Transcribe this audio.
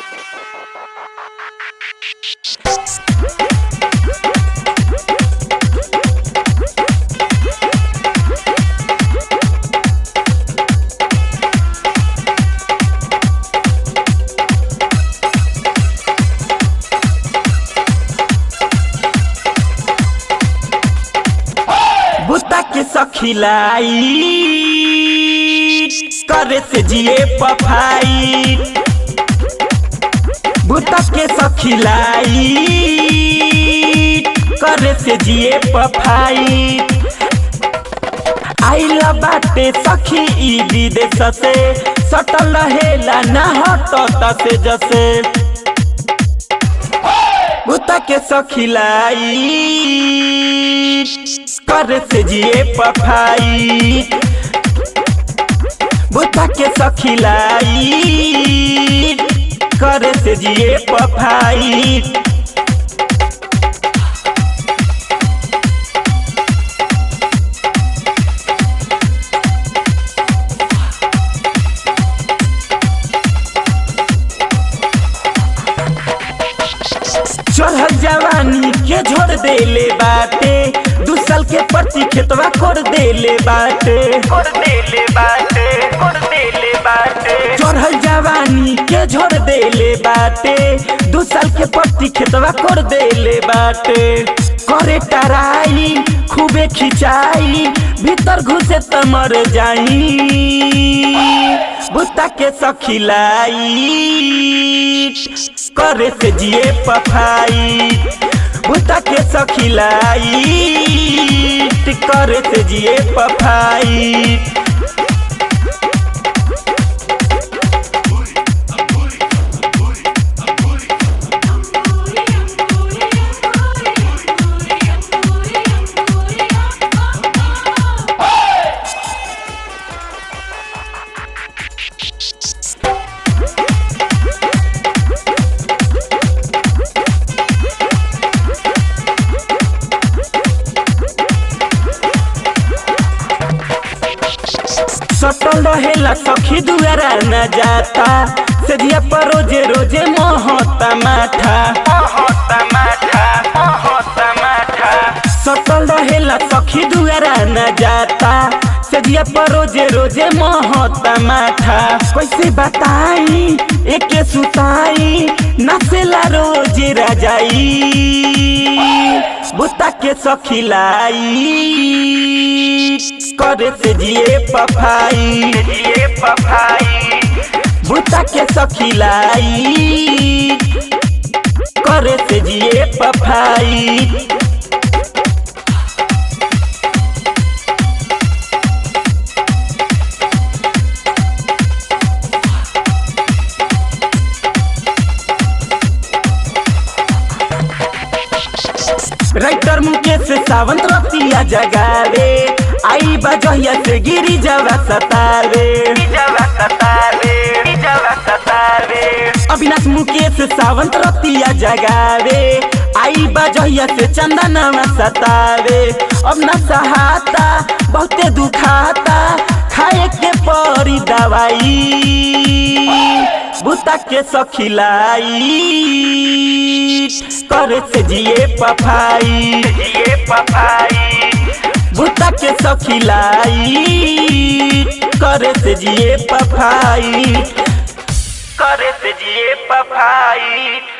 बुता के सखिलाई करे से जिए पफाई बुता के सखिलाई करे से जिए पफाई आइला बाटे सखी ई विदेश से सटल रहेला ना हटता से जसे बुता के सखिलाई करे से जिए पफाई बुता के सखिलाई करे से जिए पफाई चढ़ल जवानी के झोड़ देले बाटे दू साल के पर्ची खेतवा कोड़ देले बाटे कोड़ देले बाटे कोड़ देले बाटे चढ़ल जवानी के झोड़ देले बाटे दू साल के पर्ची खेतवा कोड़ देले बाटे करे टराई खूबे खिंचाई भीतर घुसे त मर जाई बुता के सखिलाई करे से जिए पफाई बुता के सखिलाई करे से जिए पफाई सटल रहेला सखी दुआरा न जाता सेजिया पर रोजे रोजे मोहता माठा मोहता माठा मोहता माठा सटल रहेला सखी दुआरा न जाता सेजिया पर रोजे रोजे मोहता माठा कैसे बताई एके सुताई नसेला रोजे राजाई बुता के सखिलाई करे से जिए पफाई जिए पफाई बुता के सखिलाई करे से जिए पफाई राइटर मुकेश सावंत रतिया जगावे आई बजहिया से गिरी जवा सतावे अविनाश मुकेश सावंत रतिया जगावे आई बजहिया से चंदनवा सतावे अब न सहाता बहुते दुखाता खाए के परी दवाई बुता के सखिलाई करे से जिए पफाई जिए पफाई बुता के सखिलाई करे से जिए पफाई करे से जिए पफाई